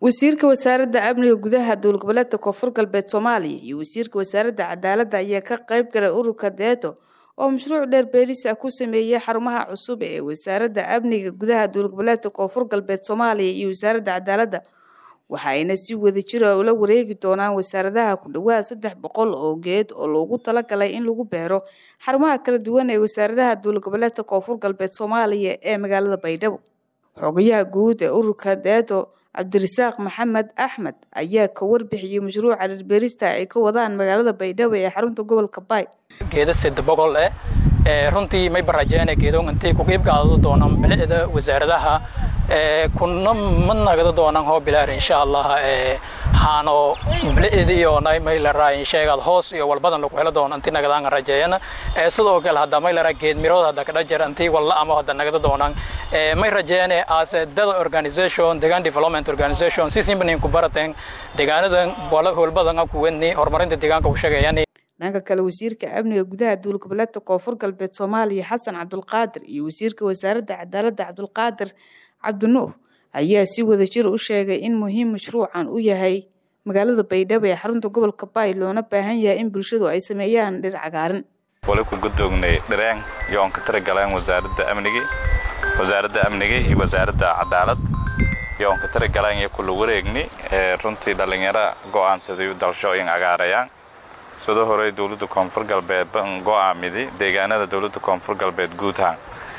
wasiirka wasaaradda amniga gudaha dowlad goboleedka koonfur galbeed soomaaliya iyo wasiirka wasaaradda cadaaladda ayaa ka qayb galay ururka deeto oo mashruuc dheer beeris ah ku sameeyey xarumaha cusub ee wasaaradda amniga gudaha dowlad goboleedka koonfur galbeed soomaaliya iyo wasaaradda cadaaladda waxa ayna si wada jira ula wareegi doonaan wasaaradaha ku dhowaad saddex boqol oo geed oo loogu talagalay in lagu beero xarumaha kala duwan ee wasaaradaha dowlad goboleedka koonfur galbeed soomaaliya ee magaalada baydhabo xogayaha guud ee ururka deeto cabdirasaaq maxamed axmed ayaa ka warbixiyey mashruuca dhirbeerista ay ka wadaan magaalada baydhabo ee xarunta gobolka baay geeda sida boqol eh runtii may barajeene geedoon intay ku qiib qaadado doonaan bilicda wasaaradaha kuna ma nagada doonaan hoo bilaar insha allah haano bilicda iyo may laraa insheegad hoos iyo walbadan lagu helo doono intii nagadaan rajeeyana sidoo kale hadda may laraa geed mirood hadda kadha jir intii walla ama hadda nagada doonaan may rajeene as dada organization degaan development organization si simbanin ku barateen deegaanadan wala howlbadan ku wadni horumarinta deegaanka u sheegayaan dhanka kale wasiirka amniga gudaha dowlad goboleedka koonfur galbeed soomaaliya xasan cabdulqaadir iyo wasiirka wasaaradda cadaaladda cabdulqaadir cabdinuur ayaa si wada jir u sheegay in muhiim mashruucan u yahay magaalada baydhabo ee xarunta gobolka baay loona baahan yahay in bulshadu ay sameeyaan dhir cagaaran wali ku gudoognay dhireen yoon ka taragaleen wasaaradda amniga wasaaradda amniga iyo wasaaradda cadaalad yoon ka taragaleen iyo kula wareegni runtii dhallinyaro go'aansaday dalshooyin cagaarayaan sidoo hore dowladda koonfur galbeed ban go'aamidi deegaanada dowladda koonfur galbeed guudahaan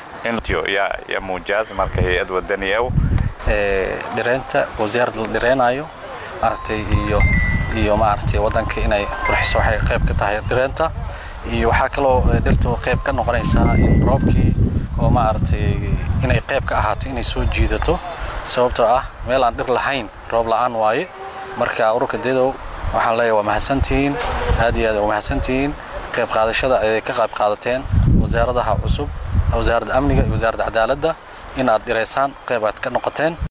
ya muujaas marka hay-ad wadaniyaw dhireynta wasaarad la dhireynayo maaragtay iyo iyo maaragtay waddanka inay qurxiso waxay qayb ka tahay dhireynta iyo waxaa kaloo dhirta qayb ka noqonaysaa in roobkii oo maaragtay inay qayb ka ahaato inay soo jiidato sababtoo ah meel aan dhir lahayn roob la'aan waaye marka ururka dedow waxaan leeyahay waa mahadsantihiin aad iyo aad waa mahadsantihiin qayb qaadashada ay ka qayb qaadateen wasaaradaha cusub wasaaradda amniga iyo wasaaradda cadaaladda in aad dhireysaan qayb aad ka noqoteen